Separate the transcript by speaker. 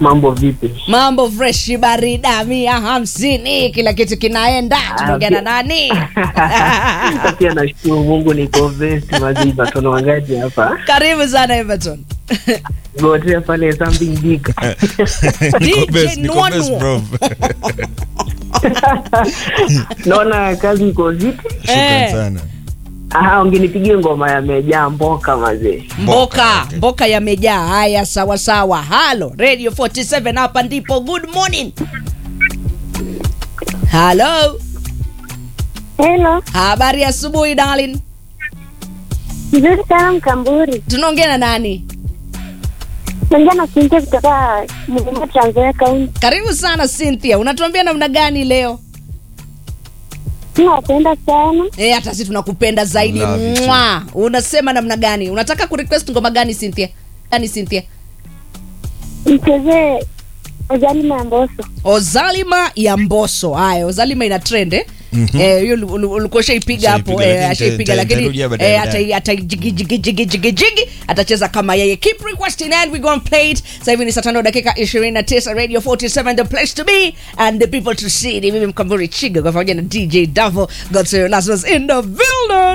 Speaker 1: mambo vipi?
Speaker 2: Mambo fresh barida mia hamsini, kila kitu kinaenda. Tunaongea na nani?
Speaker 1: Pia nashukuru Mungu niko vest maziba tono wangaji hapa.
Speaker 2: Karibu sana Everton.
Speaker 1: Gotea pale something big.
Speaker 3: Niko
Speaker 2: DJ
Speaker 3: best, niko best,
Speaker 2: Nwanwa.
Speaker 3: bro.
Speaker 1: Naona kazi iko vipi?
Speaker 3: Shukran
Speaker 2: Eh.
Speaker 3: sana.
Speaker 1: Aha, ungenipigia ngoma ya mejaa mboka mazee.
Speaker 2: Mboka,
Speaker 3: okay.
Speaker 2: mboka yamejaa. Haya, sawa sawa. Halo, Radio 47 hapa ndipo. Good morning. Halo,
Speaker 4: Hello,
Speaker 2: habari ya asubuhi darling.
Speaker 4: nzuri sana Mkamburi.
Speaker 2: Tunaongea na nani?
Speaker 4: Naongea na Cynthia kutoka Mlima Trans Nzoia County.
Speaker 2: Karibu sana Cynthia. Unatuambia namna gani leo?
Speaker 4: Nawapenda sana.
Speaker 2: Eh, hata sisi tunakupenda zaidi.
Speaker 3: Love you too.
Speaker 2: Mwa. Unasema namna gani? Unataka kurequest ngoma gani Cynthia? Gani Cynthia?
Speaker 4: Mchezee Ozalima ya Mbosso.
Speaker 2: Ozalima ya Mbosso. Haya, Ozalima ina trend eh? Eh, hiyo ulu- ulu- ulikuwa ushaipiga hapo
Speaker 3: Ushaipiga,
Speaker 2: eh,
Speaker 3: lakini
Speaker 2: ashaipiga
Speaker 3: nita-
Speaker 2: lakini
Speaker 3: nitarudia baadaye,
Speaker 2: eh,
Speaker 3: baadaye.
Speaker 2: ata ata jigi jigi jigi jigi jigi atacheza kama yeye. Keep requesting and we go and play it. Sasa hivi ni saa tano dakika 29 Radio 47 the place to be and the people to see. Ni mimi Mkamburi Chiga kwa pamoja na DJ Davo. Got your last was in the building.